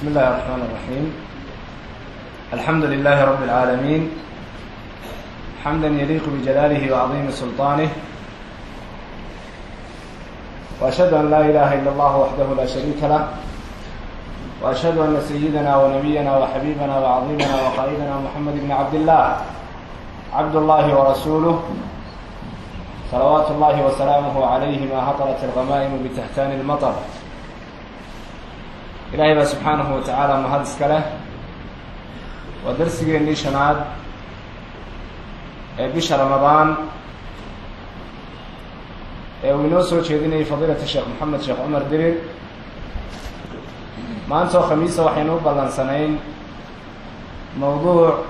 بسم الله الرحمن الرحيم الحمد لله رب العالمين حمدا يليق بجلاله وعظيم سلطانه وأشهد أن لا إله إلا الله وحده لا شريك له وأشهد أن سيدنا ونبينا وحبيبنا وعظيمنا وقائدنا محمد بن عبد الله عبد الله ورسوله صلوات الله وسلامه عليه ما هطلت الغمائم بتهتان المطر ilaahay baa subxaanahu watacaala mahad iska leh waa darsigeennii shanaad ee bisha ramadaan ee uu inoo soo jeedinayay fadiilata sheekh moxamed sheekh cumar dirir maanta oo khamiisa waxaynu u ballansanayn mawduuc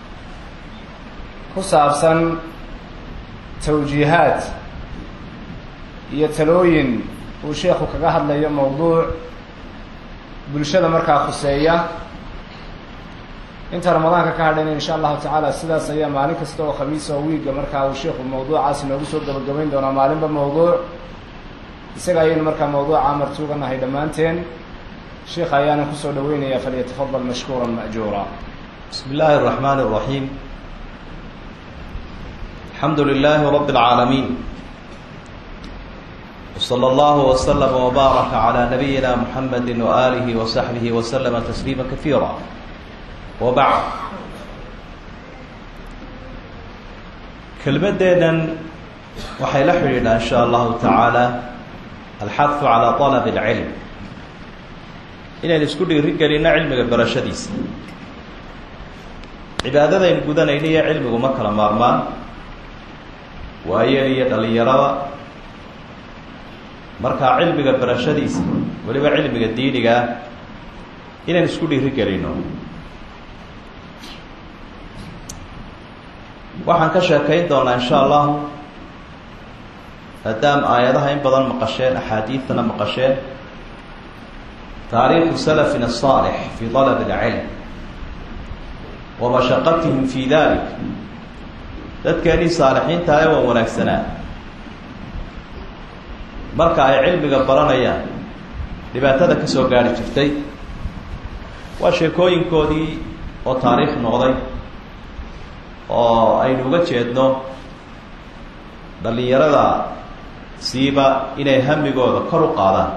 ku saabsan tawjiihaad iyo talooyin uu sheekhu kaga hadlayo mawduuc bulshada markaa khuseeya inta ramadaanka ka hadhayna insha allahu tacaala sidaas ayaa maalin kasta oo khamiisa oo wiiga markaa uu sheikhu mawduucaasi noogu soo gabagabayn doonaa maalinba mawduuc isaga ayaynu markaa mawduuca martuuganahay dhammaanteen sheikha ayaana kusoo dhaweynaya falyatafadal mashkuura ma'juura بسم الله الرحمن الرحيم الحمد لله رب العالمين وصلى الله وسلم وبارك على نبينا محمد وآله وصحبه وسلم تسليما كثيرا وبعد كلمتنا waxay la xidhiidhaa in sha allahu tacaala alxahu calaa طalab اlcilm inaynu isku dhiiri gelinno cilmiga barashadiisa cibaadadaynu gudanayno iyo cilmigu ma kala maarmaan waayeel iyo dhalinyarada markaa cilmiga barashadiisa weliba cilmiga diinigaa inaynu isku dhiiri gelino waxaan ka sheekayn doonaa insha allahu maadaam aayadaha in badan maqasheen axaadiidtana maqasheen taariikhu salafina الصaalix fi طalab اlcilm wa mashaqatihim fi dalik dadkeenii saalixiinta ee waa wanaagsanaa marka ay cilmiga baranayaan dhibaatada ka soo gaari jirtay waa sheekooyinkoodii oo taariikh noqday oo aynu uga jeedno dhallinyarada siiba inay hamigooda kor u qaadaan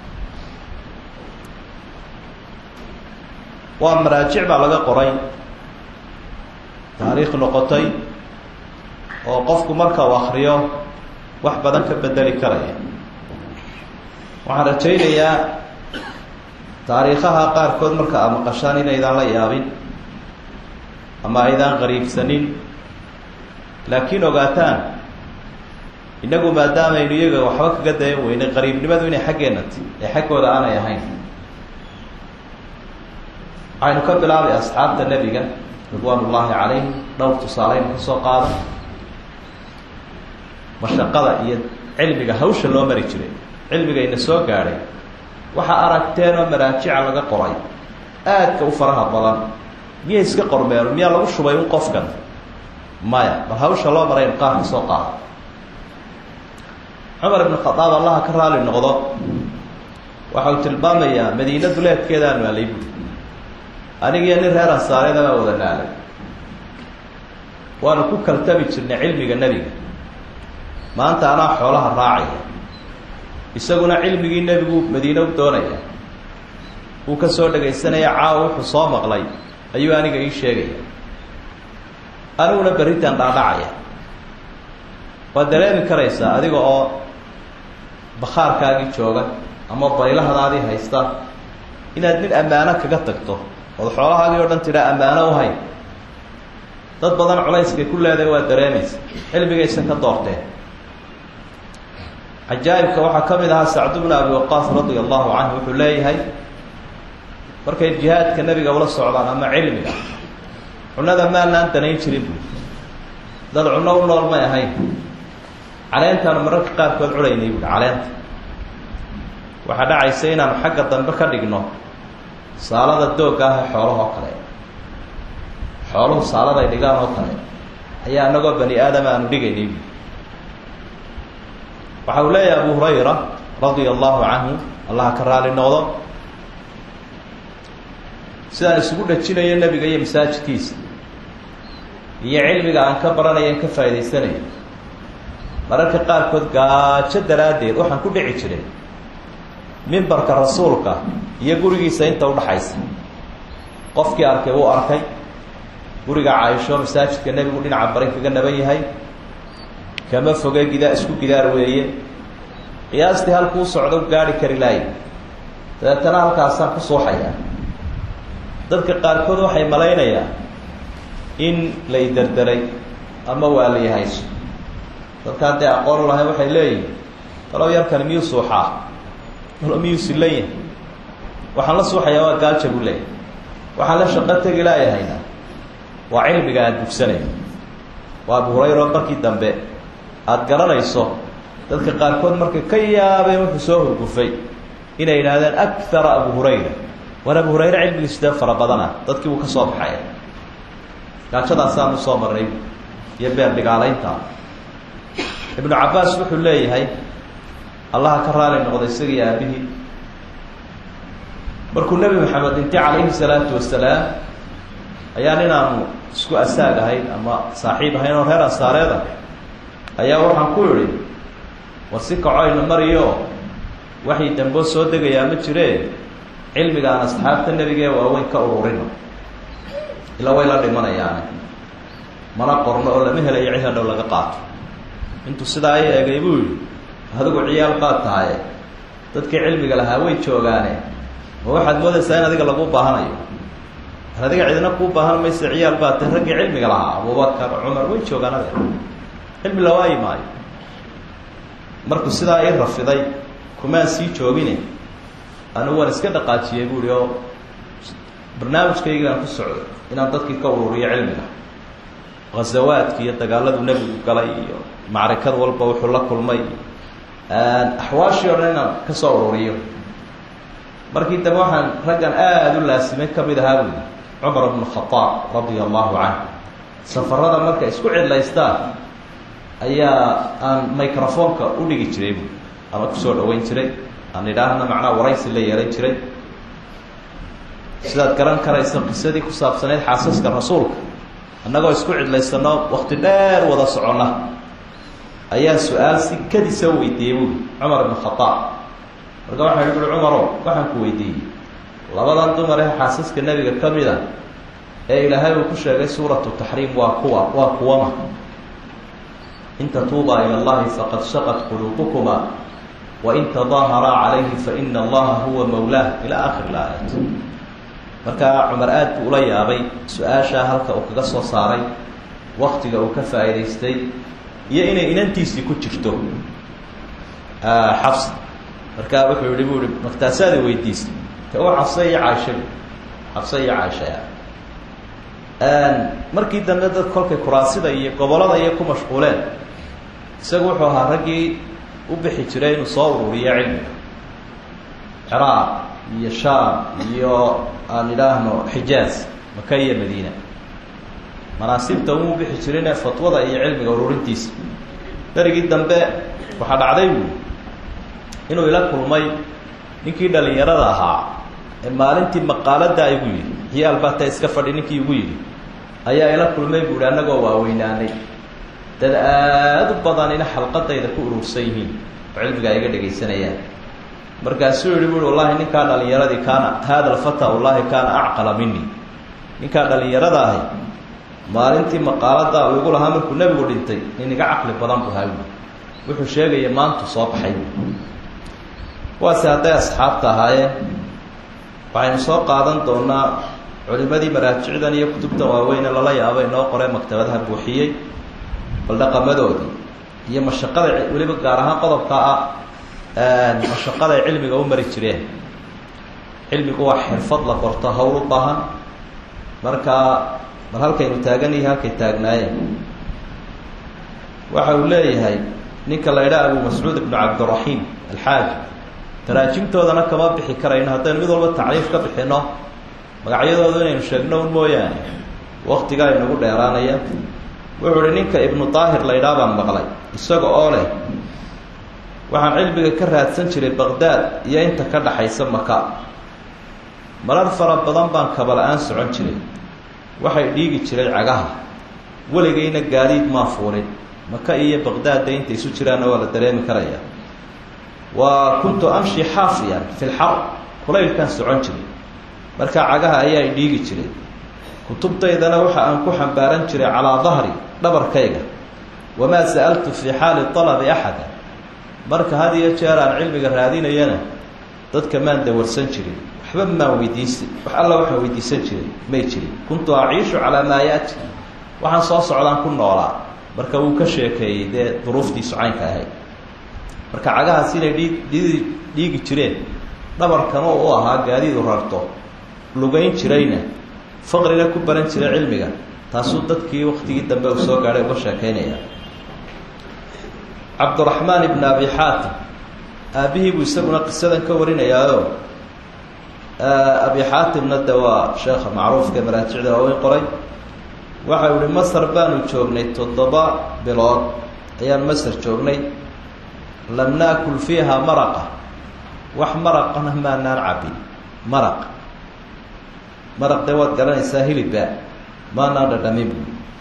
waa maraajic baa laga qoray taariikh noqotay oo qofku marka uu akriyo wax badan ka bedeli karaya waxaan rajaynayaa taariikhaha qaarkood marka aad maqashaan inaydaan la yaabin ama aydaan qariibsanin laakiin ogaataan innagu maadaamaynu iyaga waxba kaga dayan weynay qariibnimadu inay xaggeenna ti ee xaggooda aanay ahayn waxaynu ka bilaabay asxaabta nebiga ridwaan ullaahi calayhim dhowr tusaaleynu ka soo qaada mashaqada iyo cilmiga hawsha loo mari jiray cilmigayna soo gaadhay waxaa aragteen oo maraajica laga qoray aadka u faraha badan miyay iska qormeeno miyaa lagu shubay un qofkan maya bal hawsha loo maraynu qaarka soo qaada cumar ibn khadaab allaha ka raali noqdo waxa uu tilmaamayaa madiina duleedkeedaanu aalay buuri anigiyo nin reer ansaareeda baa wada naalay waanu ku kaltami jirnay cilmiga nebiga maanta anaa xoolaha raacaya isaguna cilmigii nebigu madiine u doonaya uu ka soo dhagaysanaya caawa wuxuu soo maqlay ayuu aniga ii sheegaya aniguna berritan dhaadhacaya waad dareemi karaysaa adiga oo bakhaarkaagii jooga ama baylahadaadii haysta inaad nin ammaano kaga tagto ood xoolahaagii oo dhan tidhaa ammaano u hay dad badan culayskay ku leedahay waad dareemaysa cilmigaysan ka doorteen cajaa'ibka waxaa ka mid ahaa sacdu bnu abi waqaas radia allahu canhu wuxuu leeyahay markay jihaadka nebiga ula socdaan ama cilmiga cunada maanaan danayn jirin buui dad cunno u nool may ahayn caleentaan mararka qaarkood culaynay buui caleenta waxaa dhacaysa inaanu xagga dambe ka dhigno saalada doogga ah ee xoolahoo kale xooluhu saaladay dhigaan oo kale ayaa anagoo bani aadama aanu dhigaynay buui waxa uu leeyahay abu hurayra radia allahu canhu allaha ka raali noqdo sidaan isugu dhajinayo nebiga iyo masaajidkiisa iyo cilmiga aan ka baranayo an ka faa'idaysanayo mararka qaarkood gaajo daraaddeed waxaan ku dhici jiray mimbarka rasuulka iyo gurigiisa inta udhaxaysa qofkii arkay wuu arkay guriga caaisho masaajidka nebigu dhinaca bari kaga naban yahay kama foge gidaa isku gidaar weeye qiyaastii halkuu socdo gaari kari laayo dabeetana halkaasaan ku suuxayaa dadka qaarkood waxay malaynayaan in la iderderay ama waa la yahayso dadka hadday aqoon u lahay waxay leeyihin talow yarkani miyuu suuxaa talo miyuu silan yahay waxaan la suuxayaa waa gaalja buu leeyahay waxaan la shaqo tegi laayahayna waa cilmiga aan dugsanayo waa abu hurayra oo markii dambe aada garanayso dadka qaarkood markay ka yaabeen wuxuu soo hurgufay inay yidhaahdeen akara abu hurayra war abu hurayre cilmigiisu dee fara badana dadkii buu ka soo baxaya gaajadaasaanu soo marnay iyo beer dhigaalaynta ibnu cabbaas wuxuu leeyahay allaha ka raali noqday isagii aabihii markuu nebi maxamed dhintay calayhi salaatu wasalaam ayaa ninaanu isku asaag ahayn ama saaxiib ahayn oo reer ansaareed ah ayaa waxaan ku idhi war si kacoyna mariyo waxay damboo soo degayaa ma jiree cilmigaan asxaabta nebigee waaweyn ka ururino ilaa way la dhimanayaane mana qorno oo lama helayo cid hadhow laga qaato intuu sidaa i eegay buu yidhi adigu ciyaal baad tahaye dadkii cilmiga lahaa way joogaane ma waxaad moodaysaa in adiga lagu baahanayo ar adiga cidina kuu baahan mayse ciyaal baad tahay raggii cilmiga lahaa abubakar cumar way joogaan adeer cilmi la waayi maayo markuu sidaa ii rafiday kumaan sii joogine anigu waan iska dhaqaajiyey buuhi oo barnaamijkaygaan ku socday inaan dadkii ka ururiyo cilmiga ghazawaadki iyo dagaaladuu nebigu galay iyo macrikad walba wuxuu la kulmay axwaashii o dhan inaan ka soo ururiyo markii dambe waxaan raggan aada u laasimay ka mid ahaa buuli cumar bnu khadaab radia allahu canhu safarada markay isku cidlaystaan ayaa aan microfonka u dhigi jiray buui ama kusoo dhaweyn jiray aan idhaahna macnaha waraysi la yeelan jiray sidaad garan karaysa qisadii ku saabsaneyd xaasaska rasuulka annagoo isku cidlaysano wakti dheer wada soconna ayaa su-aal si kadisa weydiiyey buui cumar ibnu khadaab marka waxaa ihi ui cumarow waxaan ku weydiiyey labadan dumar ee xaasaska nebiga ka mid a ee ilaahay uu ku sheegay suuratu taxriim waa kuwa waa kuwama in tatuubaa ila allahi faqad shaqat quluubukuma wain tadaaharaa calayhi faina allaha huwa mawlaah ilaa aakhir laayat markaa cumar aad buu ula yaabay su-aashaa halka uu kaga soo saaray waktiga uu ka faa'idaystay iyo inay inantiisii ku jirto xabs markaa wuxuu yihi bu ihi maktaasaada weydiisay te u xabse iyo caaisha xabse iyo caaishaya markii dambe dad kolkay kuraasida iyo gobolada iyo ku mashquuleen isagu wuxuu ahaa raggii u bixi jiray inuu soo ururiyo cilmiga ciraaq iyo shaam iyo aan idhaahno xijaaz maka iyo madiina manaasibta umuu bixi jirine fatwada iyo cilmiga ururintiisa darigii dambe waxaa dhacday buui inuu ila kulmay ninkii dhalinyarada ahaa ee maalintii maqaalada igu yidhi hiyaal baa ta iska fadhi ninkii igu yidhi ayaa ila kulmay buuhi annagoo waaweynaanay dad aada u badanina xalqadayda ku urursan yihiin oo cilmiga ay iga dhegaysanayaan markaasuu yihi buui wallahi ninkaa dhalinyaradii kaana haada alfata wallahi kaana acqala mini ninkaa dhalinyarada ahi maalintii maqaalada uu igu lahaa markuu nebigu dhintay nin iga caqli badan bu hawi wuxuu sheegaya maantu soo baxay kuwaasi hadday asxaabta ahaayeen waxaynu soo qaadan doonaa culimadii maraajicdan iyo kutubtan waaweyne lala yaabo inoo qoree maktabadaha buuxiyey bal dhaqamadoodii iyo mashaqada weliba gaar ahaan qodobka ah mashaqada ay cilmiga u mari jireen cilmigu waa xirfad la qorto hawl u baahan markaa bal halkaynu taagan yihi halkay taagnaayeen waxa uu leeyahay ninka la idhaa abu mascuud ibnu cabdiraxiim alxaaji taraajimtoodana kama bixi karayno haddaynu mid walba tacriif ka bixino magacyadooda inaynu sheegno un mooyaane waktigaa inagu dheeraanaya wuxuu uhi ninka ibnu daahir la ydhaa baan maqlay isaga oo leh waxaan cilmiga ka raadsan jiray baqdaad iyo inta ka dhaxaysa maka marar fara badan baan kaba-la-aan socon jiray waxay dhiigi jiray cagaha weligayna gaadiid maa fuulin maka iyo baqdaadda intay isu jiraanna waa la dareemi karaya wa kuntu amshi xaafiyan fi lxar kulaylkaan socon jiray marka cagaha ayaa i dhiigi jiray kutubtaydana waxa aan ku xambaaran jiray calaa dahri dhabarkayga wamaa sa'altu fii xaali talabi axada marka had iyo jeer aan cilmiga raadinayana dadka maan dawarsan jirin waxba maan weydiisi wax alla waxaan weydiisan jiray may jirin kuntu aciishu calaa maa yaati waxaan soo socdaan ku noolaa marka wuu ka sheekeeyey dee duruuftiisu caynka ahayd marka cagahaas inay dhiig dhiidi dhiigi jireen dhabarkana u ahaa gaadiidu rarto lugayn jirayna faqrina ku baran jiray cilmiga taasuu dadkii waktigii dambe uu soo gaadhay uga sheekeynaya cabduraxmaan ibn abi xaatim aabbihii buu isaguna qisadan ka warinayaayo abi xaatimna de waa sheekha macruufka maraajicda waaweyn qoray waxau ihi masar baanu joognay toddoba bilood ayaan masar joognay lam naakul fiiha maraqa wax maraqana maanaan cabin maraq maraq dee waad garanaysaa hilibba maanaan dhadhamin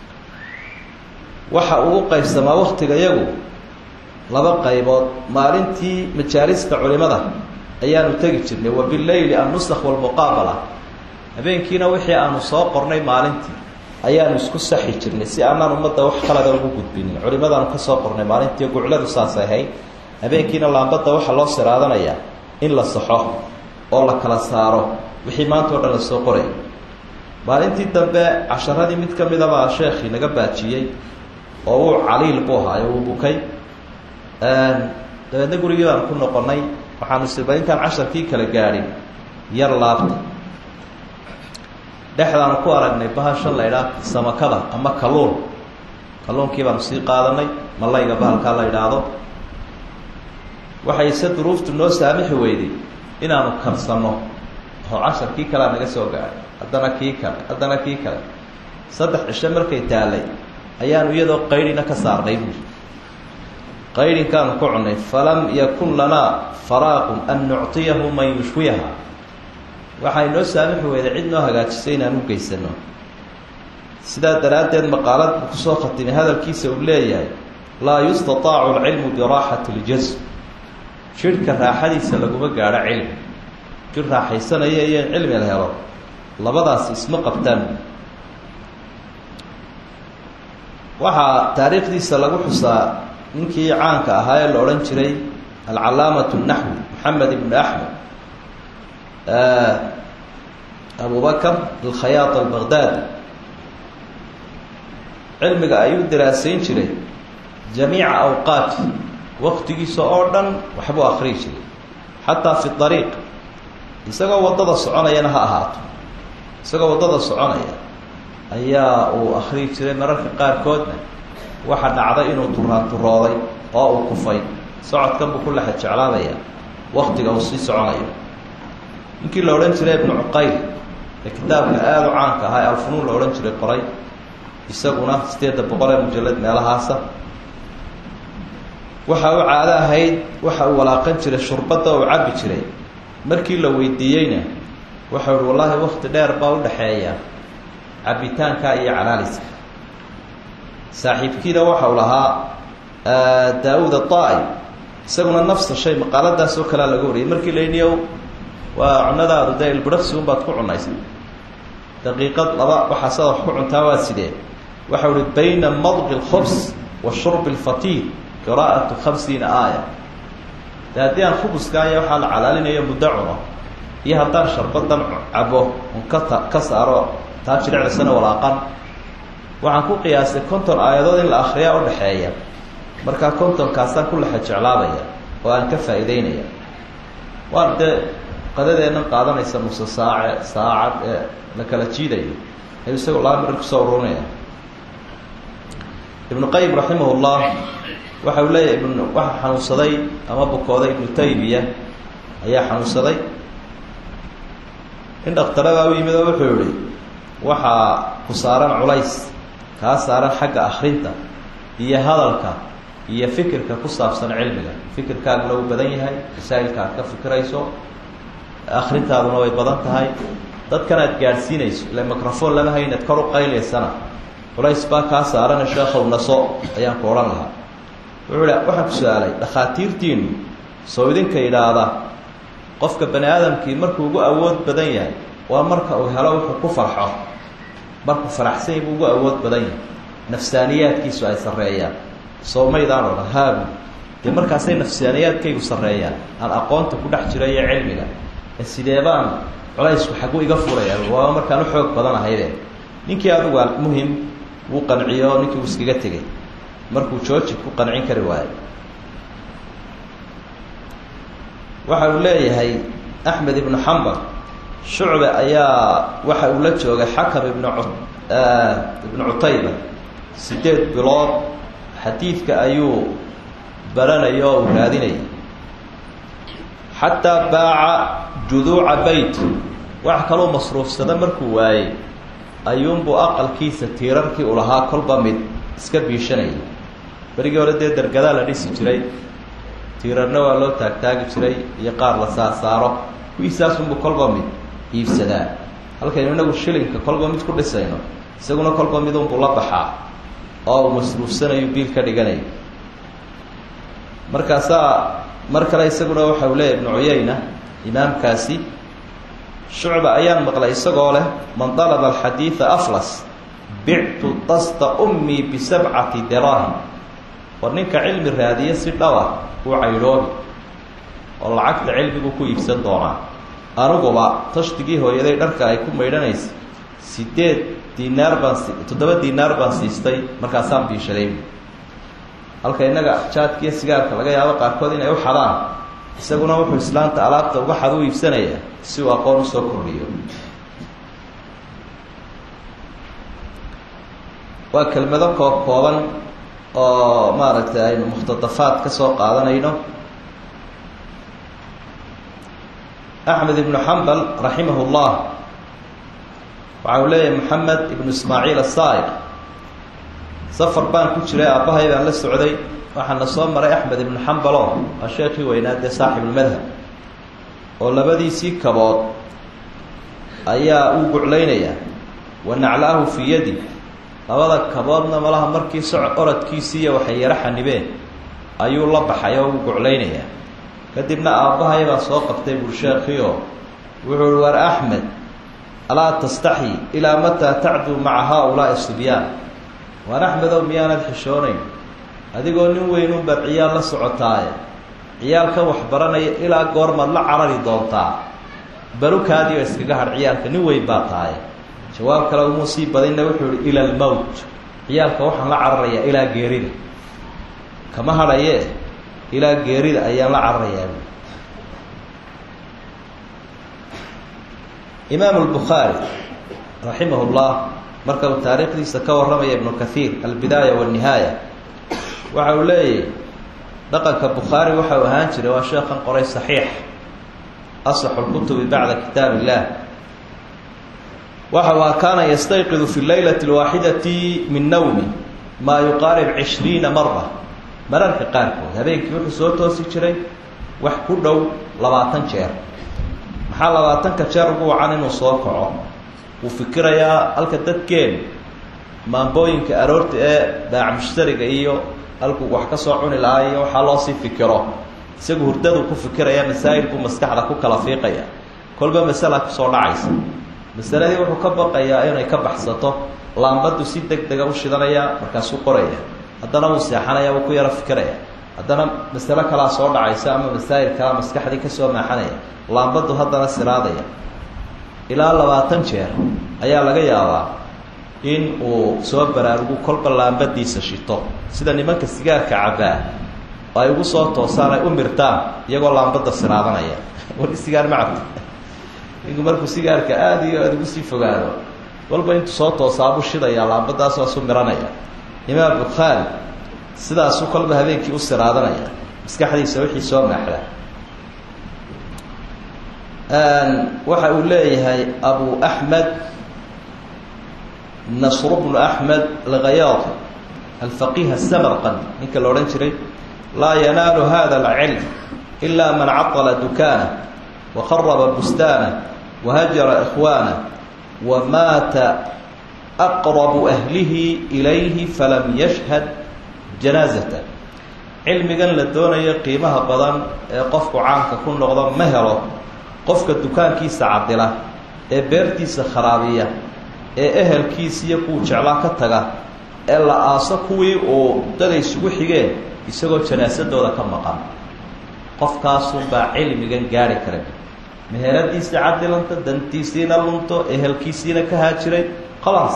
waxa uu u qaybsamaa waktiga yagu laba qaybood maalintii majaalista culimada ayaanu tegi jirnay wa bileyli annusakh walmuqaabala habeenkiina wixii aanu soo qornay maalintii ayaanu isku saxi jirnay si aanaan ummadda wax kalada ugu gudbinin culimadaanu ka soo qornay maalintii gucladu saasay ahayd habeenkiina laambadda waxaa loo siraadanayaa in la saxo oo la kala saaro wixii maanta o dhan la soo qoray maalintii dambe casharadii mid ka midabaa sheekhii naga baajiyey oo uu caliil buu ahaayo uu bukay dabeedna gurigii baanu ku noqonnay waxaanu isirba intaan casharkii kala gaadhin yar laabta dhexdaanu ku aragnay bahashan la idhaah samakada ama kalluun kalluunkii baanu sii qaadanay malayga bahalkaa la idhaahdo waxay se duruuftu noo saamixi weyday inaanu karsanno oo casharkii kalea naga soo gaadhay haddana kii kale haddana kii kale saddex cisho markay taalay ayaanu iyadoo qaydhina ka saarnay buuri qaydhinkaanu ku cunnay falam yakun lanaa faraaqun an nuctiyahu man yushwiyaha waxay noo saamixi weyday cid noo hagaajisay inaan u geysano sidaa daraaddeed maqaalad buu kusoo khatimay hadalkiisa uu leeyahay laa yustataacu alcilmu biraaxati ljasm jidhka raaxadiisa laguma gaadho cilmi jir raaxaysanaya iyo in cilmi la helo labadaasi isma qabtaan waxaa taariikhdiisa lagu xusaa ninkii caanka ahaa ee la odhan jiray alcalaamatu naxwi maxamed ibnu axmed abu bakr alkhayaat albaqdaadi cilmiga ayuu daraasayn jiray jamiica awqaati waktigiisa oo dhan waxbuu akriyi jiray xataa fi ariiq isagoo waddada soconayana ha ahaato isagoo waddada soconaya ayaa uu akriyi jiray mararka qaarkoodna waxa dhacday inuu turaanturooday oo uu kufay socodkan buu ku lexa jeclaanaya waktiga uu sii soconayo ninkii la odhan jiray ibnu cuqayl ee kitaabka aada u caanka ahaa ee alfunuun la odhan jiray qoray isaguna sideedda boqol ee mujalad meelahaasa waxa uu caado ahayd waxa uu walaaqan jiray shurbadda uu cabbi jiray markii la weydiiyeyna waxau uhi wallaahi wakti dheer baa u dhexeeya cabbitaanka iyo calaaliska saaxiibkiina waxau lahaa daa-uud ataa-i isaguna nafsa shay maqaaladaas oo kalea laga wariyay markii layniyo waa cunadaadu dee ilbidhaqsi unbaad ku cunaysa daqiiqad laba waxaasaad wax ku cuntaa waa sidee waxau uhi bayna madqi lkhobs wa shurbi lfatiid qiraa'atu khamsiina aaya de haddii aan khubuska aya waxaa la calaalinayo muddo cuno iyo haddaan sharbadan cabo un kata ka saaro taa jirecdasana walaaqan waxaan ku qiyaastay konton aayadood in la akriyaa udhaxeeya markaa kontonkaasaan ku lexa jeclaabaya oo aan ka faa'iideynaya waan dee qadadeennan qaadanaysa nuse saace saacad ee la kala jiidayo ayuu isagoo laba mirir kusoo ururinaya ibnu qayim raximah llah waxa uu leeyahay ibn waxa xanuunsaday ama bukooday ibnu taymiya ayaa xanuunsaday in dhaktaradaa u yimid oo wuxuu yihi waxaa ku saaran culays kaa saaran xagga akrinta iyo hadalka iyo fikirka ku saabsan cilmiga fikirkaaguna uu badan yahay masaa'ilka aad ka fikirayso akhrintaaduna way badan tahay dadkan aad gaadhsiinayso ila microphone lama hay inaad kor u qaylaysana culays baa kaa saarana sheekhow naso ayaan ku odhan lahaa wuxuu hi waxaan ku su-aalay dhakhaatiirtiinu soo idinka idhaahda qofka bani aadamkii markuu ugu awood badan yahay waa marka uu helo wuxuu ku farxo markuu faraxsan yahy buu ugu awood badan yahay nafsaaniyaadkiisu ay sarreeyaan soomaydaan oo dhan haabu dee markaasay nafsaaniyaadkaygu sarreeyaan aan aqoonta ku dhex jiro iyo cilmiga ee sidee baan culaysku xagu iga furaya waa markaan u xoog badan ahayde ninkii adugu muhim wuu qanciyo ninkii uu iskaga tegey markuu jooji ku qancin kari waayo waxa uu leeyahay axmed ibnu xambal shucbe ayaa waxa uu la joogay xakam ibnu ibnu cutayba sideed bilood xadiidka ayuu baranaya oo uu raadinayay xataa baaca juduuca beyt wax kaloo masruufsada markuu waayey ayuunbuu aqalkiisa tiirarkii u lahaa kolba mid iska biishanayay berigii hore dee dergadaa la dhisi jiray tiirarna waa loo taagtaagi jiray iyo qaar la saarsaaro kuwiisaasunbuu kolba mid iibsadaa halkaynu inagu shilinka kolba mid ku dhisayno isaguna kolba midunbuu la baxaa oo uu masruufsanayo biil ka dhiganayo markaasaa mar kale isaguna waxa uu leeyahy ibnu cuyayna imaamkaasi shucba ayaan maqlay isagoo leh man dalaba alxadiida aflas bictu dasta ummii bisabcati daraahim war ninka cilmi raadiya si dhaba uu caydhoobi oo lacagta cilmigu ku iibsan doonaa aniguba tashdigii hooyaday dharka ay ku maydhanaysa sideed dinaar baan si toddoba dinaar baan siistay markaasaan biishaday halka innaga jaadkiiyo sigaarka laga yaabo qaarkood inay u xadaan isaguna wuxuu islaanta alaabta uga xad u iibsanayaa si uu aqoon usoo kordhiyo waa kelmado koob kooban oo maaragtay aynu mukhtadafaad ka soo qaadanayno axmed ibnu xambal raximah llah waxa uu leeyahay moxamed ibnu ismaaciil asaa'iq safar baan ku jiray aabbahay baan la socday waxaana soo maray axmed ibnu xambalo waa sheekii weynaa dee saaxibulmadhab oo labadiisii kabood ayaa uu guclaynayaa wa naclaahu fii yadi labada kaboodna malaha markii soc oradkiisiiyo waxay yaro xanibeen ayuu la baxay oo uu guclaynayaa kadibna aabbahay baa soo qabtay bursheekhiio wuxuu uhi war axmed alaa tastaxyi ilaa mataa tacduu maca haa-ulaa'i sibyaan waar axmedow miyaanad xishoonayn adigoo nin weynunbaad ciyaal la socotaaye ciyaalkan wax baranaya ilaa goormaad la carari doontaa balukaadiioo iskaga hadh ciyaalka nin weyn baa tahay jawaab kale umuu sii badinna wuxuu ihi ila almowt ciyaalka waxaan la cararayaa ilaa geerida kama hadhaye ilaa geerida ayaan la cararayaa imaamu lbukhaari raximah llah marka uu taariikhdiisa ka warramaya ibnu kathiir albidaaya walnihaaya waxa uu leeyahy dhaqanka bukhaari waxa uu ahaan jiray waa sheekhan qoray saxiix asaxu lkutubi bacda kitaab illah waxa uu kaana yastayqidu fi leylati alwaaxidati min nawmi maa yuqaarib cishriina mara mararka qaarkood habeenkii wuxuu soo toosi jiray wax ku dhow labaatan jeer maxaa labaatanka jeer ugu wacan inuu soo kaco wuu fikirayaa halka dadkeen maambooyinka aroorta ee baac mushtariga iyo halkuu wax ka soo cuni lahaa iyo waxaa loo sii fikiro isagu hurdaduu ku fikiraya masaa'il buu maskaxda ku kala fiiqaya kolba masala kusoo dhacaysa masaladii wuxuu ka baqayaa inay ka baxsato laambadu si deg dega u shidanaya markaasuu qoraya haddana wuu seexanaya wuu ku yaro fikiraya haddana masalo kalaa soo dhacaysa ama masaa'il kalaa maskaxdii kasoo maaxanaya laambadu haddana siraadaya ilaa labaatan jeer ayaa laga yaabaa in uu soo baraarugu kolba laambadiisa shito sida nimanka sigaarka cabbaa oo ay ugu soo toosaan ay u mirtaan iyagoo laambada siraadanaya wali sigaar ma cabti ninku markuu sigaarka aada iyo aada ugu sii fogaado walba intuu soo toosaabuu shidayaa laambadaas waasu miranaya imaam bukhaari sidaasuu kolba habeenkii u siraadanaya maskaxdiisa wixii soo maaxda waxa uu leeyahay abu axmed nasr bnu axmed alkhayaad alfaqiih asamarqand ninka la odhan jiray laa yanaalu hada alcilm ila man catala dukaana wakharaba bustaana wahajara ikhwaana wamaata aqrabu ahlihi ilayhi falam yashhad janaazata cilmigan la doonayo qiimaha badan ee qofku caanka ku noqdo ma helo qofka dukaankiisa cadila ee beertiisa kharaabiya ee ehelkiisa iyo kuwu jeclaa ka taga ee la aaso kuwii uu daday isugu xigeen isagoo janaasadooda ka maqan qofkaasunbaa cilmigan gaari kara meheradiisii cadilanta dantiisiina lunto ehelkiisiina ka haajiray khalaas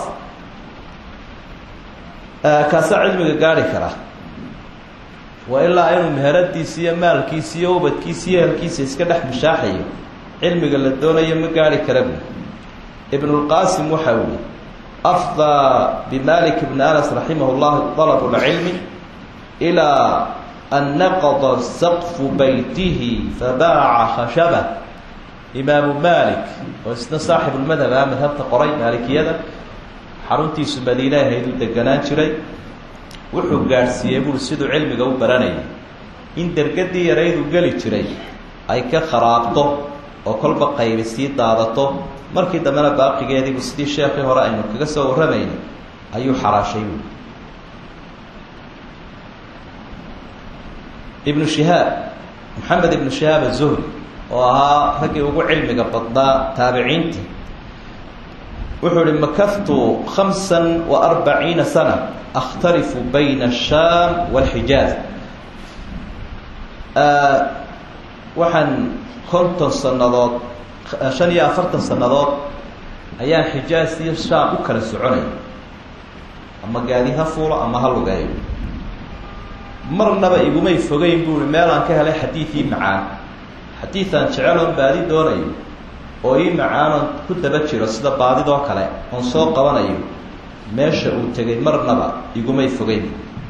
kaasaa cilmiga gaari kara waa ilaa inuu meheradiisi iyo maalkiisi iyo ubadkiisi iyo ehelkiisa iska dhex mushaaxayo cilmiga la doonayo ma gaari kara bu ibnulqaasim waxa uu yihi afdaa bimalik bni anas raximah llah dalab lcilmi ilaa an naqada saqfu beytihi fabaaca khashaba imaamu malik oo isna saaxibulmadhab ah madhabta qoray maalikiyada xaruntiisu madiine ahayduu deganaan jiray wuxuu gaadhsiiyey buuri siduu cilmiga u baranayay in dergadii yarayduu geli jiray ay ka kharaabto oo kolba qaybi sii daadato markii dambena baaqigeediibu sidii sheekii hore aynu kaga soo warramaynay ayuu xaraashay buui ibnu shihaab maxamed ibnu shihaab azuhri oo ahaa raggii ugu cilmiga badnaa taabiciintii wuxuu ihi makaftu khamsan wa arbaciina sana akhtalifu bayna ashaam walxijaaz waxaan konton sannadood shan iyo afartan sannadood ayaan xijaaz iyo shaam u kala soconay ama gaadi ha fuulo ama ha lugeeyo marnaba igumay fogeyn buui meel aan ka helay xadiidii macaan xadiidaan jeceloon baadi doonayo oo ii macaanon ku daba jiro sida baadidoo kale oon soo qabanayo meesha uu tegay marnaba igumay fogeyn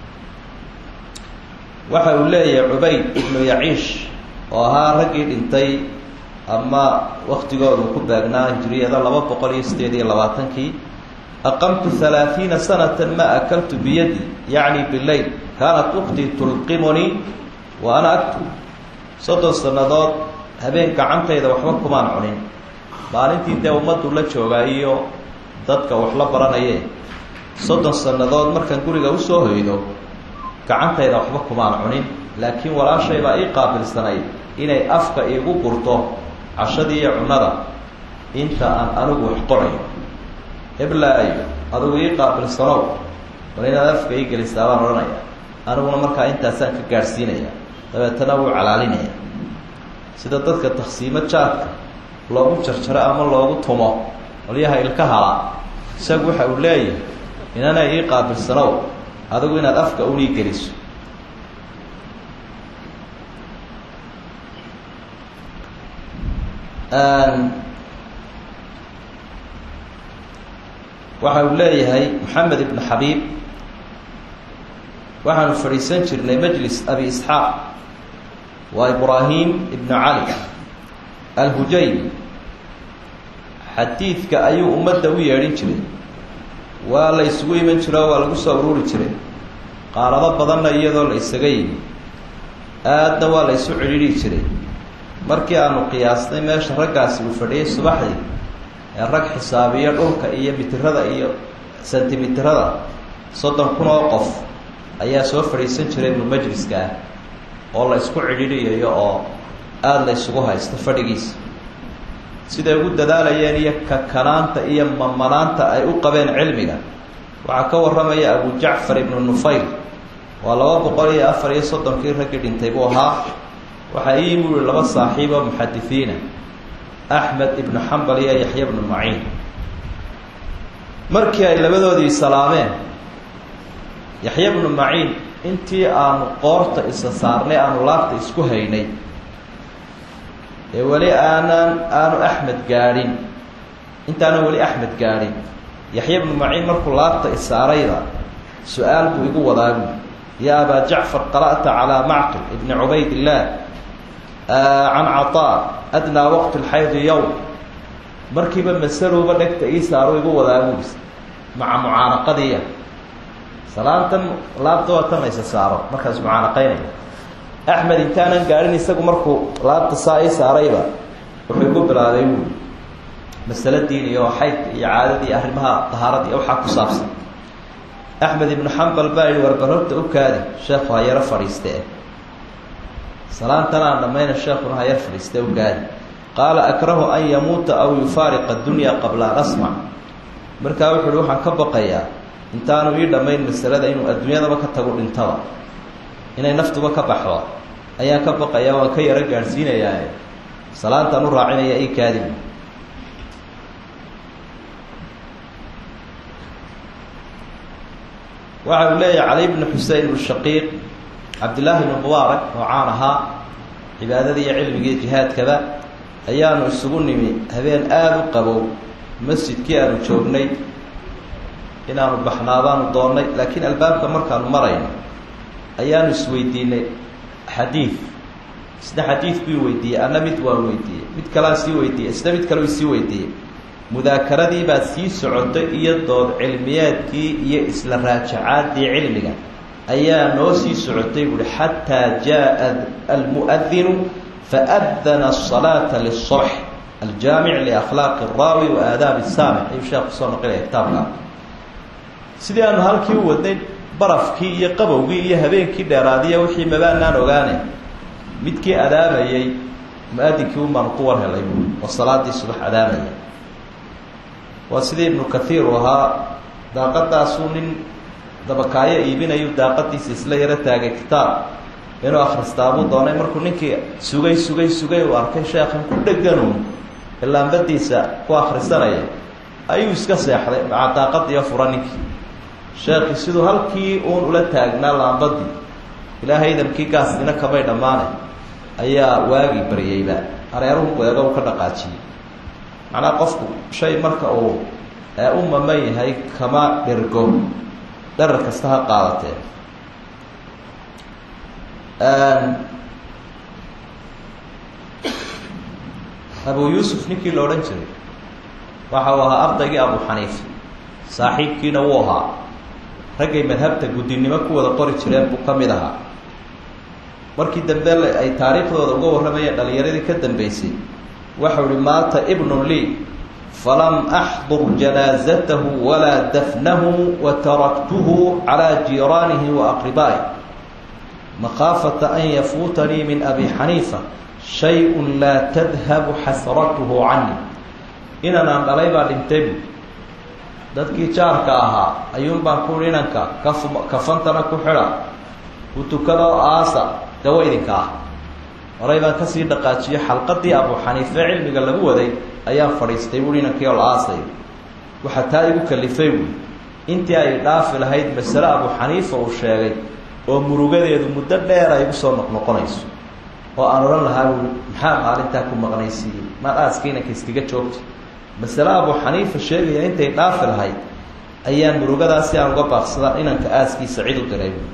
waxa uu leeyahay cubayd ibnu yaciish oo ahaa raggii dhintay ama waktigoodu ku beegnaa hijriyada laba boqol iyo sideed iyo labaatankii aqamtu halaaثiina sanata ma akaltu biyadi yacni bileyl kaanat uktii tulqimunii wa ana aktub soddon sannadood habeen gacantayda waxba kumaan cunin maalintii dee ummaddu la joogaa iyo dadka wax la baranaye soddon sannadood markaan guriga usoo hoydo gacantayda waxba kumaan cunin laakiin walaashay baa ii qaabilsanayd inay afka iigu gurto cashadii iyo cunnada inta aan anigu wax qorayo heblaayo adigu ii qaabilsanow bal inaad afka ii gelisaa baan odhanaya aniguna markaa intaasaan ka gaadhsiinaya dabeetana wuu calaalinaya sida dadka taksiimo jaadka loogu jarjaro ama loogu tumo qolyaha ilka hala isagu waxa uu leeyahay inana ii qaabilsanow adigu inaad afka unii geliso waxa uu leeyahay maxamed ibn xabiib waxaanu fadhiisan jirnay majlis abi isxaaq waa ibraahim ibnu cali alhujaymi xadiidka ayuu ummadda u yeedhin jiray waa la isugu iman jiro oo waa lagu soo ururi jiray qaarado badanna iyadoo la isaga yimi aadna waa la isu cidhiidhi jiray markii aanu qiyaasnay meesha raggaasi uu fadhiyay subaxdii ee rag xisaabiyo dhulka iyo mitirada iyo sentimitirada soddon kun oo qof ayaa soo fadhiisan jiray ibnu majliska ah oo la isku cidhiidhiyayo oo aada la isugu haysto fadhigiisa siday ugu dadaalayeen iyo kakanaanta iyo mamanaanta ay u qabeen cilmiga waxaa ka warramaya abu jacfar ibnu nufayl waa laba boqol iyo afar iyo soddonkii raggii dhintay buu ahaa waxaa ii yimi uri laba saaxiib oo muxadisiina axmed ibnu xambal iyo yaxya bnu maciin markii ay labadoodii salaameen yaxya bnu maciin intii aanu qoorta isa saarnay aanu laabta isku haynay ee weli aanan aanu axmed gaadhin intaanan weli axmed gaadhin yaxya bnu maciin markuu laabta isaarayda su-aal buu igu wadaagu ya abaa jacfar qara'ta calaa macqil ibni cubayd illaah can caطaa adnaa waqti lxaydi yowm markiiba masaluba dhegta ii saaro igu wadaaguis maca mucaanaqadiia salaantan laabta waa tan laysa saaro markaas mucaanaqaynaya axmed intaanan gaadhin isagu markuu laabta saa ii saarayba wuxuu igu bilaabay uu masale diin iyo xaydka iyo caadadii arrimaha dahaarada iyo waxaa ku saabsan axmed ibnu xambal baa yihi warbar horta u kaadi sheekhu ha yaro fadhiiste salaantan aan dhamayna sheekuna ha yar fadhiiste u kaadi qaala akrahu an yamuuta aw yufaariqa dunya qabla an asmac markaa wuxu uhi waxaan ka baqayaa intaanu ii dhammayn masalada inuu adduunyadaba ka tago dhintaba inay naftuba ka baxdo ayaan ka baqayaa waan ka yaro gaadhsiinayaa salaantaan u raacinaya ii kaadi waxa uu leeyahay cali bnu xusein bnu shaqiiq cabdillaahi bnu mubaarak oo caan ahaa cibaadadii iyo cilmigii jihaadkaba ayaanu isugu nimi habeen aada u qabow masjidkii aanu joognay inaanu baxnaabaanu doonnay laakiin albaabka markaanu marayno ayaanu isweydiinay xadiid isna xadiid buu weydiiyey anna mid waan weydiiyey mid kalea sii weydiiyey isna mid kale sii weydiiyey mudaakaradii baa sii socotay iyo dood cilmiyeedkii iyo isla raajacaadii cilmiga ayaa noo sii socotay buuhi xataa jaa almu'adinu faadana asalaata lisubx aljaamic liakhlaaqi araawi wa aadaabi saamic ayuu sheekh kusoo noqinaya kitaabka sidii aanu halkii u wadnay barafkii iyo qabowgii iyo habeenkii dheeraadiya wixii mabaanaan ogaane midkii adaamayey mu-adinkii un baanu ku war helay buui oo salaadii subax adaamaya waa sidii ibnu kathiir uu ahaa daaqadaasuu nin dabakaayo iibinayu daaqadiisa isla yaro taagay kitaab inuu akhristaabuu doonay markuu ninkii sugay sugay sugay uu arkay sheekhan ku dheganuun ilaambadiisa ku akhrisanaya ayuu iska seexday maca daaqadiiyo fura ninkii sheekii siduu halkii uun ula taagnaa laambadii ilaahay idankii gaasdina kamay dhammaanay ayaa waagii baryeyba hareeruhu eega uu ka dhaqaajiyey macnaa qofku shay marka uu u maman yahay kama dhergo dharar kasta ha qaadatee abu yuusuf ninkii la odhan jiray waxa uu ahaa ardaygii abu xaniifa saaxiibkiina wuu ahaa raggay madhabta guddinimo ku wada qori jireen buu ka mid ahaa markii dambe ay taariikhdooda uga warramayeen dhalinyaradii ka dambeysay waxau ihi maata ibnu lii falam axdur janaazatahu walaa dafnahu wa taraktuhu calaa jiiraanihi wa aqribaa'i makhaafata an yafuutanii min abi xaniifa shay-un laa tadhabu xasratuhu cani inanaan dhalay baa dhintay bu dadkii jaarka ahaa ayuun baan ku inanka kaf kafantana ku xidha ku tukadoo aasa dawo idinka ah horay baan kasii dhaqaajiyo xalqadii abu xaniife cilmiga lagu waday ayaan fadhiistay buui inankii oo la aasay waxaa taa igu kalifay buui intii ay dhaafi lahayd masale abu xaniifa uu sheegay oo murugadeedu muddo dheer ay igu soo noqnoqonayso oo aan odhan lahaa buui maxaa maalintaa ku maqnaysiiyey maad aaska inanka iskaga joogta masale abu xaniifa sheegaya intay dhaafi lahayd ayaan murugadaasi aan uga baaqsadaa inanka aaskiisa cid u diray buui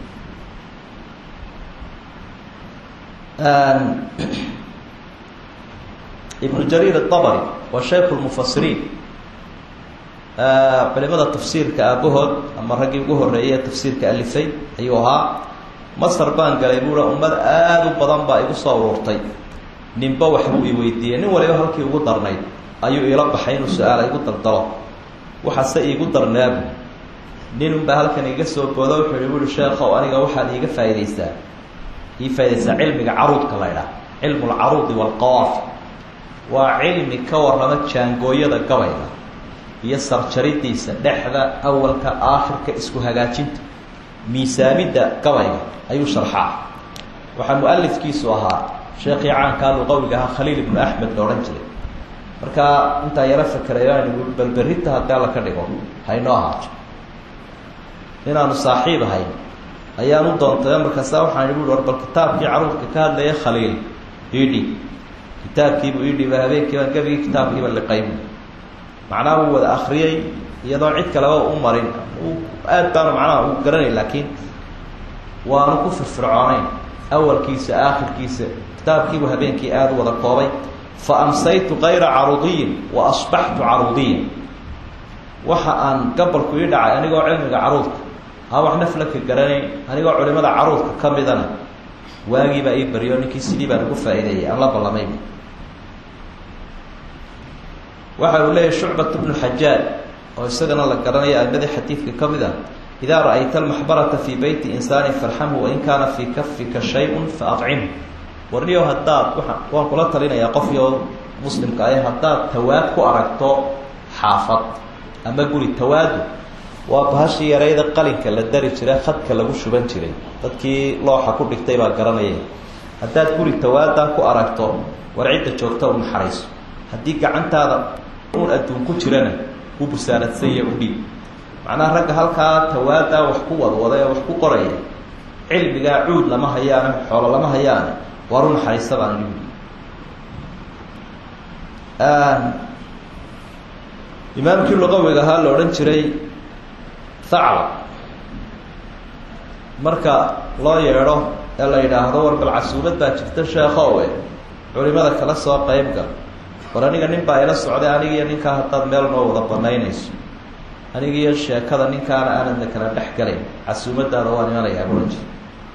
ibnu jariir aabari waa shaykhu lmufasiriin culimada tafsiirka aabahood ama raggii ugu horeeyay tafsiirka alifay ayuu ahaa masar baan galay buua ummad aada u badan baa igu soo uruurtay ninba waxbuu i weydiiyey nin waliba halkii ugu darnayd ayuu iila baxay inuu su-aala igu daldalo waxaase iigu darnaabu ninunbaa halkan iga soo boodo wuxuu i buui sheekhow aniga waxaad iiga faa'iidaysaa ii faa'idaysaa cilmiga caruudka la ydhaah cilmu lcaruudi waalqawaafi waa cilmi ka warrama jaangooyada gabayga iyo sarjaridiisa dhexda awalka aakhirka isku hagaajinta miisaamidda gabayga ayuu sharxaa waxaa mu-alifkiisu ahaa sheekhii caankaa luqawiga ahaa khaliil ibnu axmed la odhan jiray markaa intaa yaro fakerayo aynu balberita haddii alla ka dhigo haynoo ahaato inaanu saaxiib ahayn ayaan u doontay markaasa waxaan ihi war bal kitaabkii caruurka ka hadlaya khaliil idhi kitaabkiibuu idhiba habeenkiiba gebigii kitaabkiiba liqaybu macnaha uu wada akriyey iyadoo cid kaleba u marin aad baanu macnaha u garanay laakiin waanu ku firfircoonayn awalkiisa aakhirkiisa kitaabkiibuu habeenkii aada u wada koobay fa amsaytu kayra caruudiyin wa asbaxtu caruudiyan waxa aan gabalku ii dhacay anigoo cilmiga caruudka aa wax naflaka garanayn anigoo culimada caruudka ka midana waagiibaa ii baryo ninkii sidii baan ugu faa'iideeyay aan la ballamay waxa uu leeyahy shucbat bnu xajaaj oo isagana la garanaya amadii xadiidka ka mid ah idaa ra-ayta almaxbarata fii beyti insaani farxamhu wain kaana fii kafika shay-un fa acimhu warniyo haddaad waan kula talinayaa qofyo muslimka ah haddaad tawaad ku aragto xaafad ama guri tawaadu waa bahashii yarayda qalinka la dari jiray khadka lagu shuban jiray dadkii looxa ku dhigtay baa garanaya haddaad guri tawaadaa ku aragto war cidda joogta u naxariiso haddii gacantaada uun adduun ku jirana u busaanadsanya u dhiib macnaha ragga halkaa tawaadaa wax ku wadwada ee wax ku qoraya cilmigaa cuud lama hayaane xoolo lama hayaane waar u naxariista baan dhibi imaamkii luqawiga ahaa la odhan jiray thaclab marka loo yeedho ee la yidhaahdo war bal casuumad baa jirta sheekhowe culimada kala soo qeybgal war aniga nin baa ila socday anigiiyo ninkaa haddaad meel noo wada banaynayso anigiiyo sheekada ninkaana aanadna kala dhex galayn casuumadaada waan imanayaa buhan jir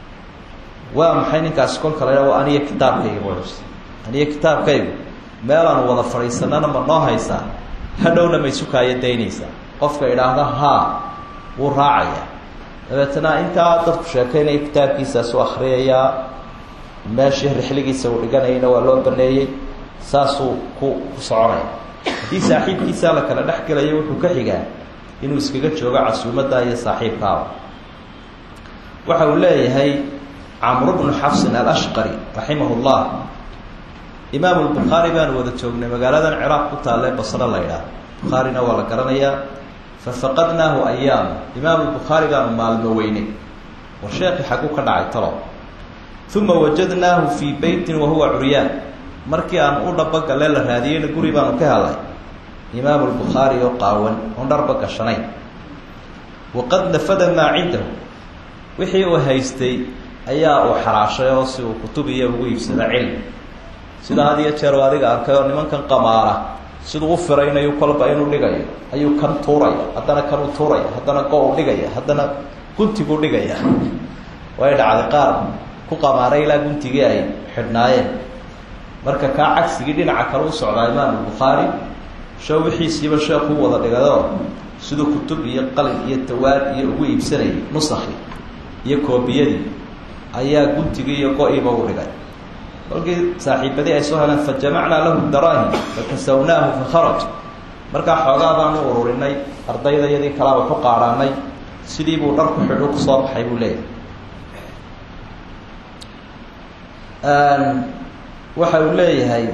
waa maxay ninkaasi kolka la waa aniyo kitaabkayga buhan jir aniyo kitaabkaygu meelaanu wada fadhiisanana ma noo haysaa hadhowna may sukaayo daynaysaa qofka idhaahda haa wuu raacayaa dabeetana intaa dadku sheekaynaya kitaabkiisaasu akriyayaa meeshii rixligiisa uu dhiganayana waa loo baneeyey saasuu ku ku soconaya haddii saaxiibkiisaa la kala dhex gelayo wuxuu ka xigaa inuu iskaga joogo casuumadda iyo saaxiibkaaba waxa uu leeyahay camru bnu xafsin alashqari raximah llah imaam lbukhaari baanu wada joognay magaaladan ciraaq ku taalle basro la ydhaah bukhaarina waa la garanayaa fafaqadnaahu ayaama imaam lbukhaari baanu maalmo weynay war sheekii xagu ka dhacay talo uma wajadnaahu fii beytin wahuwa curyaan markii aan u dhabagalee la raadiyeyna guri baanu ka helay imaamu lbukhaari oo qaawan oon dharba gashanayn waqad nafada maa cindahu wixii uu haystay ayaa uu xaraashay oo si uu kutub iyo ugu iibsada cilmi sida had iyo jeer adiga arkay oo nimankan qamaara siduu u firaynayo kolba inuu dhigayo ayuu kan tuuraya haddana kanuu tuuraya haddana go u dhigaya haddana guntiguu dhigaya way dhacday qaar ku qamaaray ilaa guntigii ay xidhnaayeen marka kaa cagsigii dhinaca kale u socdaa imaam bukhaari sho wixiisiiba sheekuu wada dhigado siduu kutub iyo qalin iyo tawaad iyo ugu iibsanayay nusakhi iyo koobiyadii ayaa guntigii iyo go-iiba u dhigay kolkii saaxiibadii ay soo heleen fajamacnaa lahu daraahim fakasawnaahu fakharaj markaa xoogaa baanu ururinay ardayda iyadii kalaaba ku qaadhaanay sidii buu dharku xidhu kusoo baxay buu leeyahay waxa uu leeyahay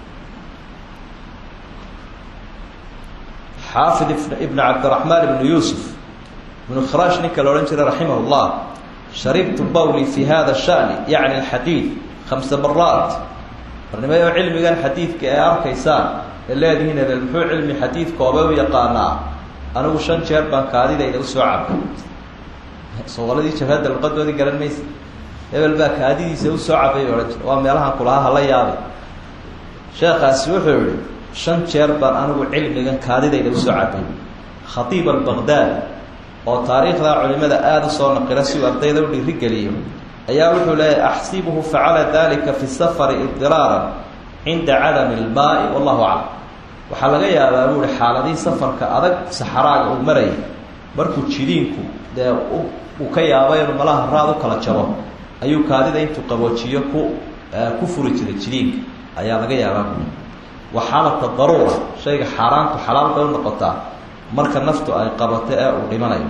xaafid ibn cabdiraxmaan ibnu yuusuf ibnu khiraash ninka la odhan jiray raximah llah sharibtu bawli fi hada shani yacni alxadiid khamsa maraat barnimayo cilmigan xadiidka ee arkaysaan ee leedihiin hebel muxuu cilmi xadiid koobe u yaqaanaa anigu shan jeer baan kaadidayda usoo cabay soqoladii jabhadda luqadoodii garan maysa hebel baa kaadidiisa usoo cabay odhan jira waa meelahan kulahaa hala yaabay sheekaasi wuxuu yihi shan jeer baan anigu cilmigan kaadidayda usoo cabay khatiib albaqdaadi oo taariikhda culimada aada usoo naqila si uu ardayda u dhiirigeliyo ayaa wuxuu leeyahy axsibuhu facala dalika fi safari idiraaran cinda cadami ilmaai wallahu aclam waxaa laga yaabaa buu ihi xaaladihii safarka adag saxaraaga uu marayay markuu jidiinku dee uu ka yaabo inuu malaha raad u kala jabo ayuu kaadida intuu qaboojiyo ku ku furi jiray jidiinka ayaa laga yaabaa bui wa xaalata daruura shayga xaaraantu xalaal bay u noqotaa marka naftu ay qabato ee uu dhimanayo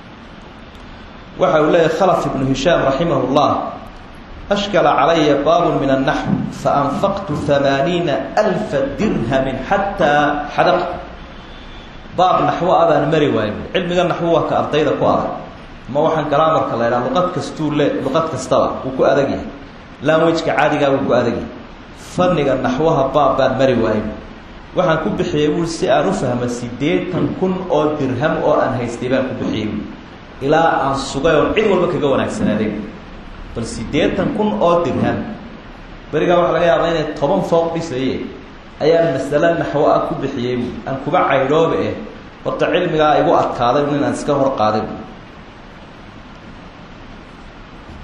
waxa uu leeyahy khalaf ibnu hishaam raximah llah ashkala calaya baabun min annaxw faanfaqtu hamaaniina alfa dirhamin xataa xadaqtu baab naxwo a baan mari waayo cilmiga naxwo waa ka ardayda ku adag ama waxaan galaamarka la ydhaha luqad kastuu le luqad kastaba wuu ku adag yahay lanwajka caadigaa wuu ku adag yahay fanniga naxwaha baab baan mari waayo waxaan ku bixiyey buui si aan u fahma siddeetan kun oo dirham oo aan haystay baan ku bixiyey buui ilaa aan sugay oon cid walba kaga wanaagsanaaday bal siddeetan kun oo dirham berigaa waxaa laga yaabaa inay toban fooq dhisaye ayaan masale naxwo ah ku bixiyey buui aan kuba caydhooba eh horta cilmigaa igu adkaaday nin aan iska hor qaaday buui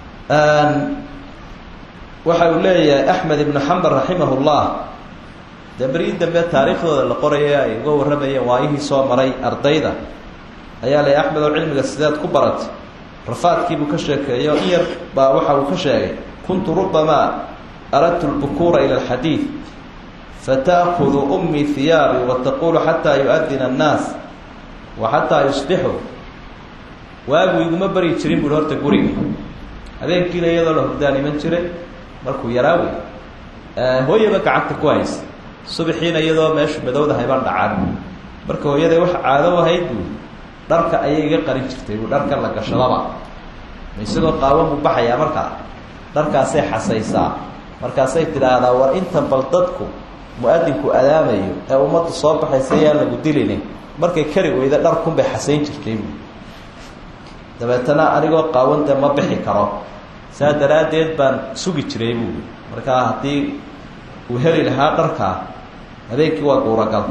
waxa uu leeyahay axmed ibnu xambal raximah llah dee beryii dambe taariikhdooda la qoraya ay uga warramayeen waayihii soo maray ardayda ayaa lay axmed oo cilmiga sideed ku baratay rafaadkiibuu ka sheekeeyo in yar baa waxa uu ka sheegay kuntu rubamaa aradtu lbukuura ila alxadiid fata'kudu ummii hiyaabi wataqulu xataa yu-adina annaas wa xataa yusbixuu waagu iguma bari jirin buuhi horta guriga habeenkiina iyadoo la hurdaan iman jiray markuu yaraawi hooyaba gacanta ku haysa subaxiina iyadoo meeshu madowdahay baan dhacan marka hooyaday wax caado ahayd buu dharka ayay iga qarin jirtay buu dharka la gashadaba ma isagoo qaawan buu baxayaa markaa dharkaasay xasaysaa markaasay tidhaahdaa war inta bal dadku mu-adinku adaamayo ee ummaddu soo baxaysa yaan lagu dilini markay kari weyda dharkunbay xasayn jirtay buu dabeetana anigoo qaawande ma bixi karo saa daraaddeed baan sugi jiray buui markaa haddii uu heli lahaa dharkaa habeenkii waa guuragal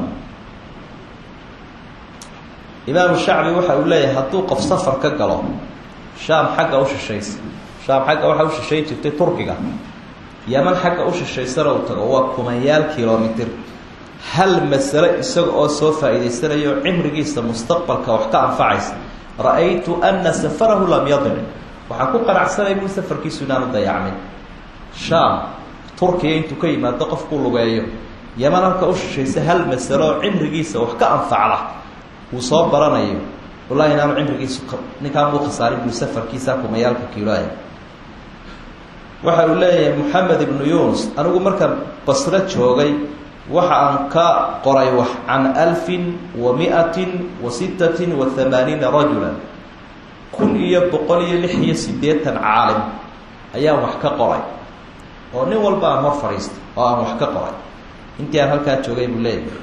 imaamu shacbi waxa uu leeyahay hadduu qof safar ka galo shaam xagga u shishaysa shaam xagga waxaa u shishayn jirtay turkiga yaman xagga u shishaysana uu tago waa kumanyaal kilomitr hal masale isaga oo soo faa'iidaysanayo cimrigiisa mustaqbalka wax ka anfacaysa ra-aytu ana safarahu lam yadic waxaan ku qanacsanay bui safarkiisu inaanu dayacmin shaam turkiya intuu ka yimaado qofkuu lugeeyo yaman halka u shishaysa hal masalo oo cimrigiisa wax ka anfacda uu soo baranayo wallahi inaanu cimrigiisu ninkaan muu khasaarin bui safarkiisa kumayaalka kiiloah waxa uu leeyahay moxamed ibnu yunus anigu markaan basro joogay waxa aan ka qoray wax can alfin wa miatin wa sittatin wa hamaaniina rajula kun iyo boqol iyo lix iyo siddeetan caalim ayaan wax ka qoray oo nin walba aan hor fadhiistay oo aan wax ka qoray intii aan halkaa joogay buu leeyahay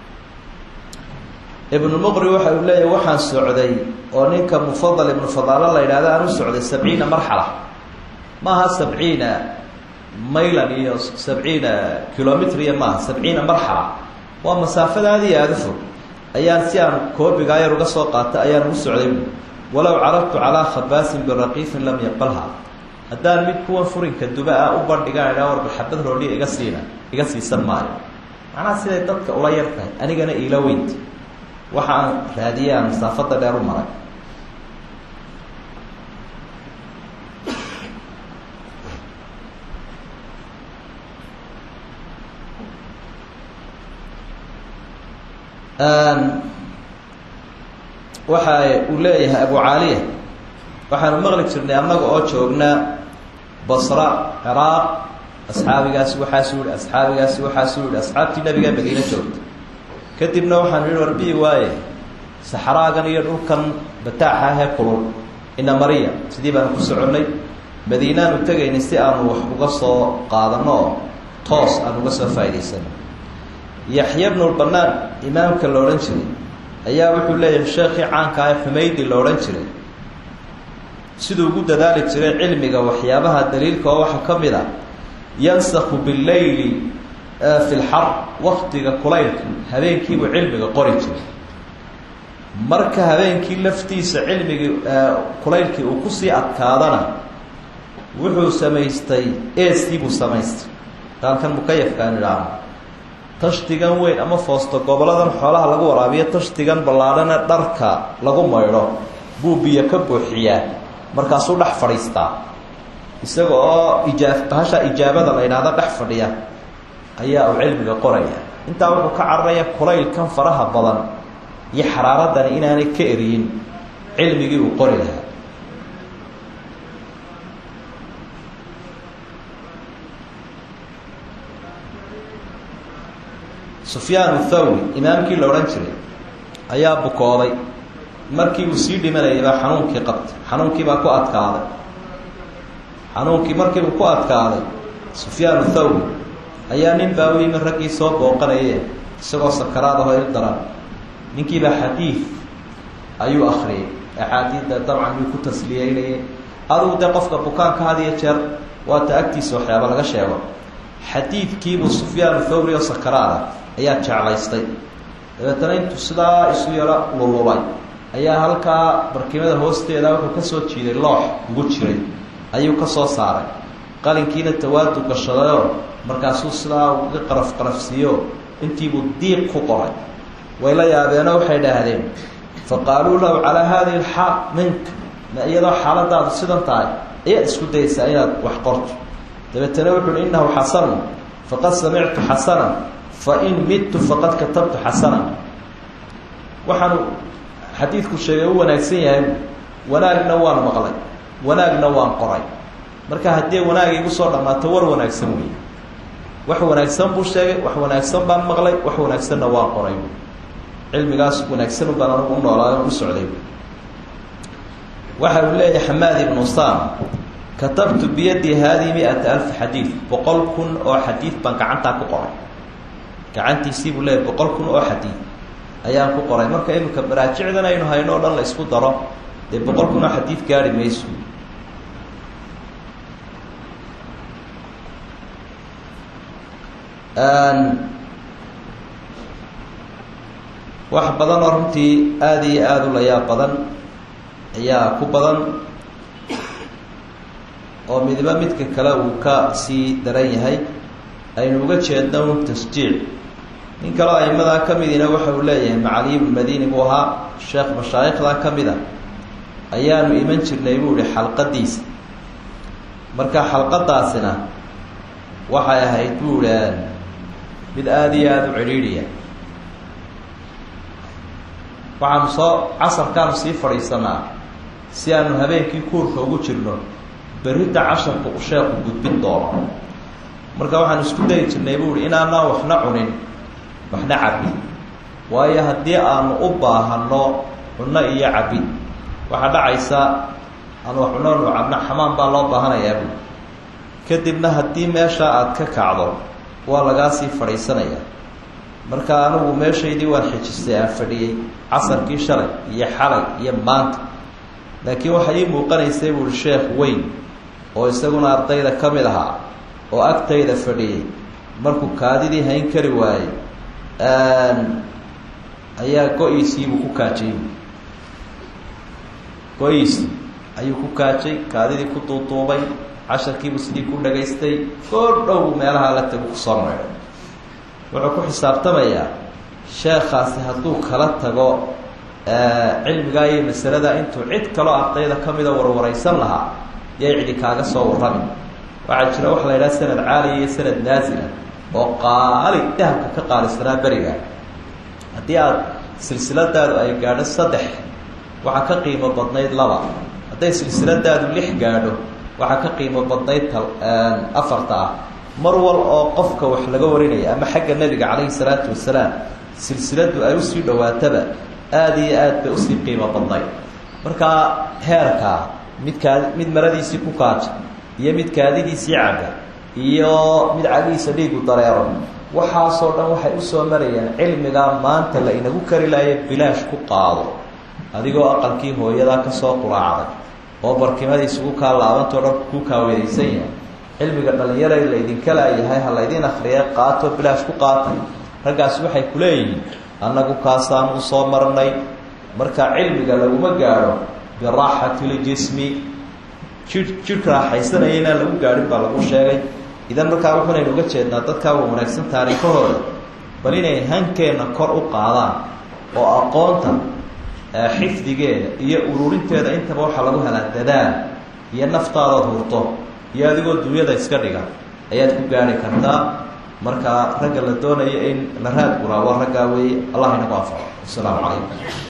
ibnulmuqri waxa uu leeyahay waxaan socday oo ninka mufadal ibnu fadaalo la yidhahda aan u socday sabciina marxala maaha sabciina maylan iyo sabciina kilomitr iyo maaha sabciina marxala waa masaafada aada iyo aada u fog ayaan si aan koobigaa yar uga soo qaata ayaan ugu socday walow carabtu calaa khabaasin biraqiifin lam yaqbalha haddaan mid kuwan furinka duba ah u bandhigaan idhaa warba xabad roodhiya iga siina iga siisan maayo macnaha siday dadka ula yar tahay anigana iila weynta waxa aan raadiyey aan masaafada dheer u maray waxa uu leeyahay abu caaliya waxaanu maqli jirnay annaga oo joognaa basra ciraaq asxaabigaasi waxaasuu yihi asxaabigaasi waxaasuu yihi asxaabtii nabiga madiine joogta kadibna waxaanu yihi warbiyi waaye saxraagan iyo dhulkan bataaxa ahee kulul ina mariya sidii baanu ku soconnay madiinaanu tegaynay si aanu wax uga soo qaadano oo toos aan uga soo faa'idaysano yaxya bnulbanaan imaamka la odhan jiray ayaa wuxuu leeyahay sheekhii caanka ah xumaydi la odhan jiray siduu ugu dadaali jiray cilmiga waxyaabaha daliilka oo waxaa ka mid a yansakhu bileyli fi lxar waktiga kulaylka habeenkiibuu cilmiga qori jiray marka habeenkii laftiisa cilmigii kulaylkii uu kusii adkaadana wuxuu samaystay eskiibuu samaystay daalkan mukayafkaan idhaahno tashtigan weyn ama foosto goboladan xoolaha lagu waraabiyo tashtigan ballaadhana dharka lagu maydho buu biyo ka buuxiyaa markaasuu dhex fadhiistaa isaga oo ijaab bahasha ijaabada la yidhaahdo dhex fadhiya ayaa uu cilmiga qoraya intaa wuxuu ka cararaya kulaylkan faraha badan iyo xaraaradani inaanay ka eriyin cilmigii uu qori lahaa sufyaan thawri imaamkii la odhan jiray ayaa bukooday markii uu sii dhimanayay baa xanuunkii qabtay xanuunkii baa ku adkaaday xanuunkii markiibuu ku adkaaday sufyaan thawri ayaa nin baa u yimi raggii soo booqanaye isagoo sakaraad ahoo il daran ninkiibaa xadiid ayuu akriyay axaadiidda dabcan yuu ku tasliyeynayay adugu dee qofka bukaanka had iyo jeer waata agtiisa waxyaaba laga sheego xadiidkiibuu sufyaan thawri oo sakaraada ayaa jeclaystay dabeetana intuu sidaa isu yaro lulubay ayaa halkaa barkimada hoosteeda wuxuu ka soo jiiday loox ugu jiray ayuu ka soo saaray qalinkiina tawaadu gashadayoo markaasuu sidaa uga qaraf qarafsiiyo intiibuu diiq ku qoray way la yaabeenoo waxay dhaahdeen faqaaluu lahu calaa haadihi alxaal minka ma iyadoo xaaladaadu sidan tahay ayaad isku dayaysaa inaad wax qorto dabeetana wuxu uhi innahu xasanun faqad samictu xasanan fa in midtu faqad katabtu xasanan waxaanu xadiidku sheegay u wanaagsan yahay wanaagna waan maqlay wanaagna waan qoray marka haddii wanaag igu soo dhammaato war wanaagsan wey wax wanaagsan buu sheegay wax wanaagsan baan maqlay wax wanaagsanna waan qoray cilmigaas wanaagsan baan anugu u noolaayo u socday waxa uu leeyahay xamaad ibnu sam katabtu biyadii haadihi mi-ata alf xadiid boqol kun oo xadiid baan gacantaa ku qoray gacantiisii buu leeyahay boqol kun oo xadiid ayaan ku qoray marka iminka maraajicdan aynu hayno o dhan la isku daro dee boqol kun oo xadiid gaari mayso wax badan oo runtii aada iyo aada u layaab badan ayaa ku badan oo midiba midka kale uu ka sii daran yahay aynu uga jeedno un tasjiic nin kaleo aimadaa ka midina waxa uu leeyahay macali ibnu madini buu ahaa sheekh mashaayikhdaa ka mid a ayaanu iman jirnay buu ihi xalqadiisa marka xalqadaasina waxay ahayd buu ihi mid aada iyo aada u cidhiidhiya waxaanu soo casarkaanu sii fadhiisanaa si aanu habeenkii kuurka ugu jirno berridda casharka u sheeku gudbin doono marka waxaanu isku dayi jirnay buu ihi inaanaan waxna cunin waxna cabin waayo haddii aanu u baahano cunno iyo cabin waxaa dhacaysa aanu wax cunno nu cabno xamaan baa loo baahanayaa buu kadibna haddii meeshaa aada ka kacdo waa lagaa sii fadhiisanaya marka anigu meeshaydii waan xijistay aan fadhiyey casarkii shalay iyo xalay iyo maanta laakiin waxaa ii muuqanaysay buuhi sheekh weyn oo isaguna ardayda ka mid ahaa oo agtayda fadhiyey markuu kaadidii hayn kari waayey ayaa go-iisiibuu ku kaajay go-iisii ayuu ku kaajay kaadidii ku duuduubay casharkiibuu sidii ku dhagaystay goor dhow meelaha la tagu kusoo maydhay wuxuu ku xisaabtamayaa sheekhaasi hadduu kala tago cilmigaa iyo masalada intuu cid kaloo ardayda ka mida warwaraysan lahaa yay cidi kaaga soo warrami waxaa jira waxa la yidhaha sanad caaliya iyo sanad naasila oo qaali dahabka ka qaalisanaa beriga haddii aada silsiladaadu ay gaadho saddex waxaa ka qiimo badnayd laba hadday silsiladaadu lix gaadho waxaa ka qiimo badnayd afarta ah mar wal oo qofka wax laga warinaya ama xagga nebiga calayhi salaatu wasalaam silsiladu ay usii dhawaataba aada iyo aad bay usii qiimo badnayd markaa heerkaa midkaa mid maradiisii ku kaaja iyo mid kaadidiisii cabba iyo mid cagihiisa dhiigu dareero waxaasoo dhan waxay usoo marayaan cilmigaa maanta la inagu kari lahaye bilaash ku qaado adigoo aqalkii hooyadaa kasoo quraacday oo barkimadiisugu kaa laabantao dhan ku kaaweedaysan yahay cilmiga dhalinyara laydinka laayahay ha laydin akriya qaato bilaash ku qaatay raggaas waxay ku leeyihiin annagu kaasaanu usoo marnay marka cilmiga laguma gaadho biraaxati ljismi jir jidhka raaxaysanaya inaan lagu gaadhin baa lagu sheegay idan markaa wuxunaynu uga jeednaa dadkaa wa wanaagsan taariikhahooda bal inay hankeenna kor u qaadaan oo aqoonta xifdigeeda iyo ururinteeda intaba waxaa lagu helaa dadaal iyo naftaadood hurto iyo adigoo dunyada iska dhiga ayaad ku gaari kartaa marka ragga la doonayo in la raad guraa waa raggaa weeye allah inagu anfaco wasalaamu calaykum